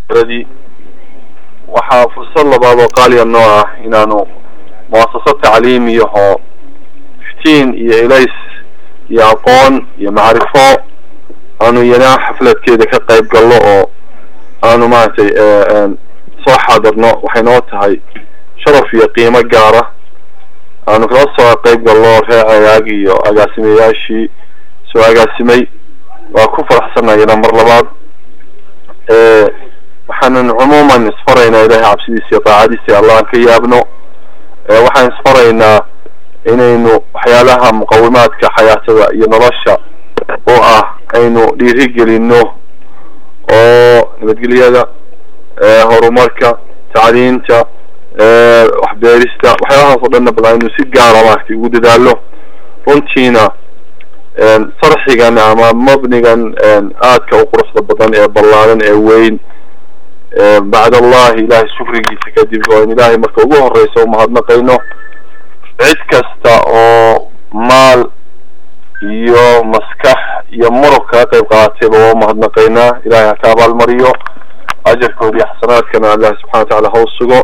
radii waxaa fursad labaad oo qaaliya noo ah inaanu muasasad tacliimiyahoo iftiin iyo elays iyo aqoon iyo macrifo aanu iyana xafladkeeda ka qayb galno oo aanu maaragtay soo xaadirno waxay noo tahay sharaf iyo qiimo gaara aanu kala soo qayb galno reer agaag iyo agaasimayaashii soo agaasimay waa ku faraxsanayana mar labaad waxaanan cumuuman isfaraynaa ilahay cabsidiisa iyo daacadiisa allah aan ka yaabno waxaan isfaraynaa inaynu waxyaalaha muqawimaadka xayaatada iyo nolosha oo ah aynu dhiirigelino oo nabadgelyada horumarka tacliinta waxbeerista waxyaalahaas oo dhanna bal aynu si gaara maaragtay ugu dadaalo runtiina sarxigan ama mabnigan aadka u quruxda badan ee ballaaran ee weyn bacd allahi ilahay shukrigiisa kadib oo in ilahay marka ugu horeysa umahadnaqayno cid kasta oo maal iyo maskax iyo murug kaga qayb qaaatayba waa umahadnaqaynaa ilahay ha ka abaalmariyo ajarkooda iyo xasanaadkana allah subxana watacala ha u sugo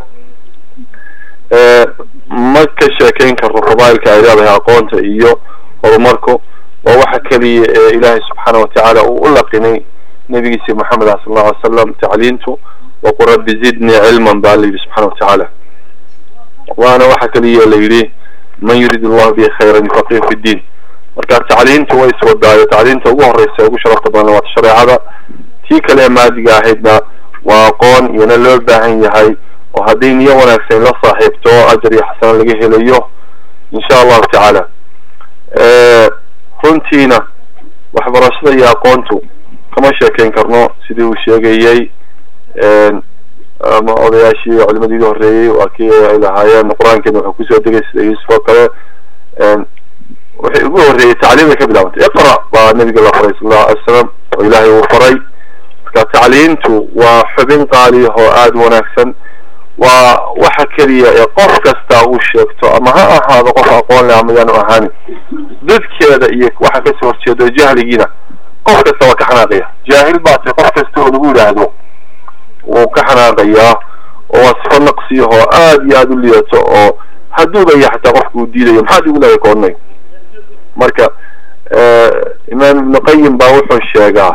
ma ka sheekeyn karno fadaailka ay leedahay aqoonta iyo horumarku waa waxa keliya ee ilaahay subxaana watacaala uu u laqinay nabigiisa moxamed ah sal alla alay slam tacliintu waqul rabbi zidni cilman baa la yidhi subxana watacaala waana waxa keliya la yidhi man yurid allahu bihi khayran yufaqihu fi ddiin marka tacliintu way iswadaayo tacliinta ugu horeysa ugu sharafta badan waata shareecada tii kale ee maadiga ahaydna waa aqoon iyona loo baahan yahay oo haddii niyo wanaagsan la saaxiibto ajar iyo xasana laga helayo insha allahu tacaala runtiina waxbarashada iyo aqoontu kama sheekeyn karno sidii uu sheegayey ama odayaashii culimadii iga horreeyey waa kii ay lahaayeen qur-aankeena wuxuu kusoo degay sida yuusuf oo kale waxay ugu horreeyey tacliimay ka bilaabantay iqra baa nabiga la faray sal allahu alay slam oo ilaahay uu faray marka tacliintu waa xubin qaali oo aada wanaagsan waa waxa keliya ee qof kasta uu sheegto ama ha ahaado qof aqoon leh ama yaanu ahaanin dadkeeda iyo waxa kasoo horjeedo jahligiina qof kasta waa ka xanaaqaya jaahil baa tay qof kasta oo lagu yidhaahdo wuu ka xanaaqayaa oo waa sifo naqsiyahoo aada iyo aada u liyato oo hadduuba ya xataa qofka uu diidayo maxaad igu leeday koodnay marka imaam ibnu qayim baa wuxuu sheegaa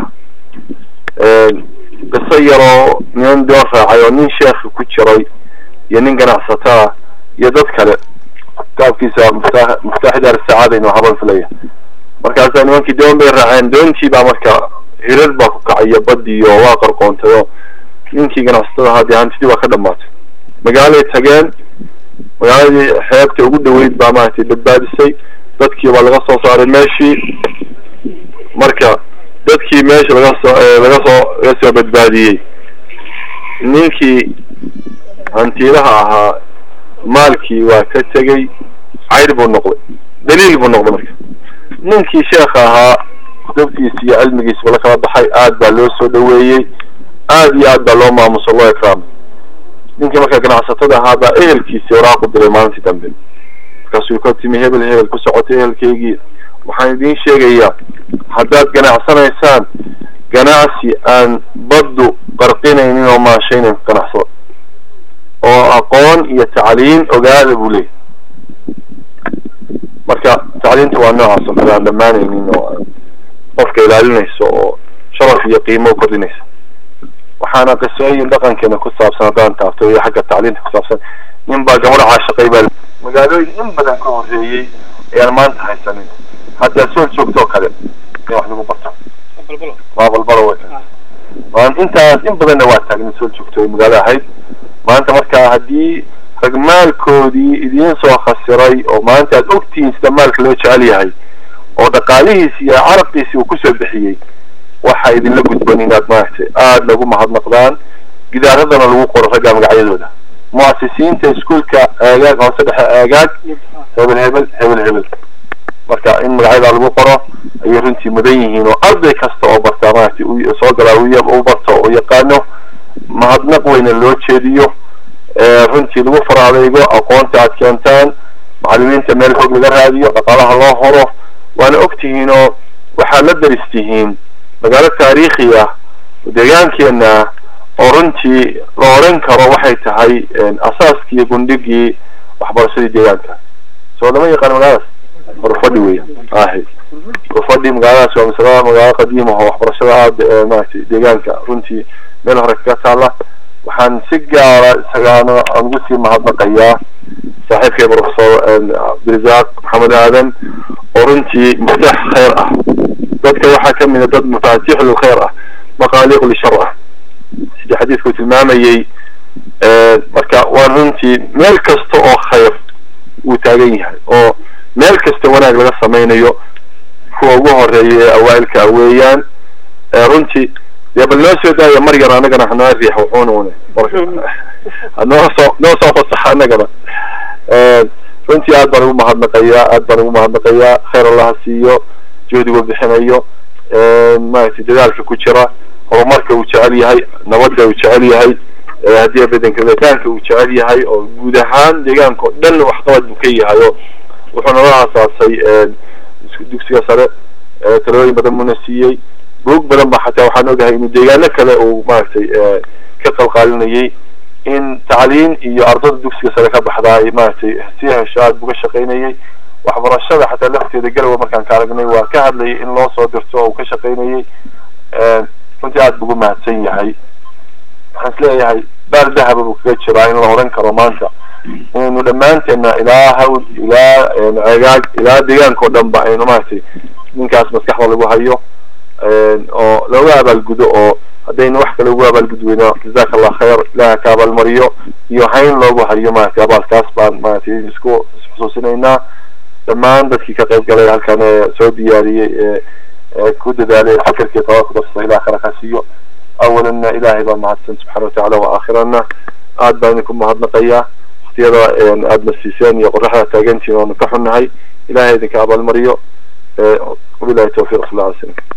qiso yaroo niman doon raacay oo nin sheekhi ku jiray iyo nin ganacsataa iyo dad kale kitaabkiisa mufta muftaaxi daar sacaada inuu haban filaya markaasaa nimankii doon bay raaceen doontii baa marka hirar baa ku kacayo badiyo waa qarqoontayo ninkii ganacsatada ahaa dee hantidii waa ka dhamaatay magaalay tageen magaaladii xeebta ugu dhaweyd baa maaragtay badbaadisay dadkii baa laga soo saaray meeshii marka dadkii meesha laga soo laga soo laga soo badbaadiyey ninkii hantiilaha ahaa maalkii waa ka tegey cayr buu noqday daliil buu noqday marka ninkii sheekha ahaa dabtiisa iyo cilmigiisaba la kala baxay aad baa loo soo dhaweeyey aad iyo aad baa loo maamuso loo ikraamay ninkii marka ganacsatada ahaa baa ehelkiisii waraaq u diray maalintii dambe markaasuu ka timi hebel hebel ku socotay ehelkaygii waxaan idiin sheegayaa haddaad ganacsanaysaan ganacsi aan baddu qarqinaynin oo maashaynin ganacsado oo aqoon iyo tacliin ogaada buu leeyahy marka tacliinta waa noocaas oo kale aan dhammaanaynin oo qofka ilaalinayso oo sharaf iyo qiimo u kordhinaysa waxaana qisooyin dhaqankeena ku saabsan haddaan taabto iyo xagga tacliinta ku saabsan nin baa gabadha caashaqay baa magaalooyin in badan ka horreeyey ayaan maanta haysanin hadda soo joogtoo kale in wax lagu barto waa balbalo way waan intaas in badanna waa taagnin soo joogto magaalo ahayd maanta marka haddii rag maalkoodii idiin soo khasiray oo maanta aad ogtihiin sida maalka loo jecel yahay oo dhaqaalihiisi iyo carabkiisi uu kusoo bixiyey waxa idinla gudban inaad maaragtay aada lagu mahadnaqdaan gidaaradana lagu qoro ragga magacyadooda muasisiinta iskuolka aagaag hoose dhexe aagaag hebel hebel hebel hebel marka in magacyadaa lagu qoro ayay runtii mudan yihiin oo arday kasta oo bartaa maaragtay soo galaa u barto oo yaqaano mahadnaq weyna loo jeediyo runtii lagu fara adeygo aqoonta aad keentaan macalimiinta meel fog laga raadiyo dhaqaalaha loo horo waana ogtihiin oo waxaad la daristihiin magaalo taariikhi ah deegaankeena oo runtii la oran karo waxay tahay asaaskii iyo gundhigii waxbarashadii deegaanka soo lama yaqaan magaaladaas urfadhi weya ahi urfadhi magaaladaas waa masala magaalo qadiima oo waxbarashada aada maaragtay deegaanka runtii meel hore kaga taala waxaan si gaara isagaana aan ugu sii mahadnaqayaa saaxiibkay professor abdirasaaq maxamed aadan oo runtii miftax khayr ah dadka waxaa kamid a dad mafaatiix lilkhayr ah maqaaliiq lishar ah sidii xadiidku tilmaamayey marka waa runtii meel kasta oo khayr uu taagan yahay oo meel kasta wanaag laga samaynayo kuwa ugu horeeya ee awaailka weeyaan runtii dee bal noo soo daaya mar yar anagana hanoo riix wuxuunune noo soo noo soo fasaxa anagana runtii aad baan ugu mahadnaqayaa aad baan ugu mahadnaqayaa khayr allaha siiyo juhdigu bixinayo maaragtay dadaalka ku jira horumarka uu jecel yahay nabadda uu jecel yahay haddii badanka letaanka uu jecel yahay oo guud ahaan deegaanka oo dhan waxqabad buu ka yahay oo wuxuu nala aasaasay dugsiga sare talooyin badan muna siiyey buug badan ba xataa waxaan ogahay inuu deegaano kale uu maaragtay ka qalqaalinayay in tacliin iyo ardada dugsiga sare ka baxdaa ay maaragtay si hesho aad buu ka shaqaynayay waxbarashada xataa lafteeda galowa markaan ka aragnay waa ka hadlayay in loo soo dirto oo uu ka shaqaynayay runtii aad bugu mahadsan yahay waxaan isleeyahay baal dahaba buu kaga jiraa in la oran karo maanta inaynu dhammaanteena ilaa hawl ilaa cegaag ilaa deegaanka oo dhan ba aynu maaragtay ninkaas maskaxda lagu hayo oo looga abaalgudo oo haddaynu wax kale ugu abaalgud weyno jazaka allah khayr ilaha ka abaalmariyo iyo hayn loogu hayo maaragtay abaalkaas baan maaragtay isku isxusuusinaynaa dhammaan dadkii ka qayb galay halkan ee soo diyaariyey ee ku dadaalay fikirkii tawaku darsa ilaha khayr ka siiyo awalana ilahay baa mahadsan subxana watacala wa aakhirana aad baan idinku mahadnaqayaa waktiyada aada na siiseen iyo qoraxda taagantiin oonu ka xunnahay ilahay idinka abaalmariyo wabilahi tawfiq sal lla alay slam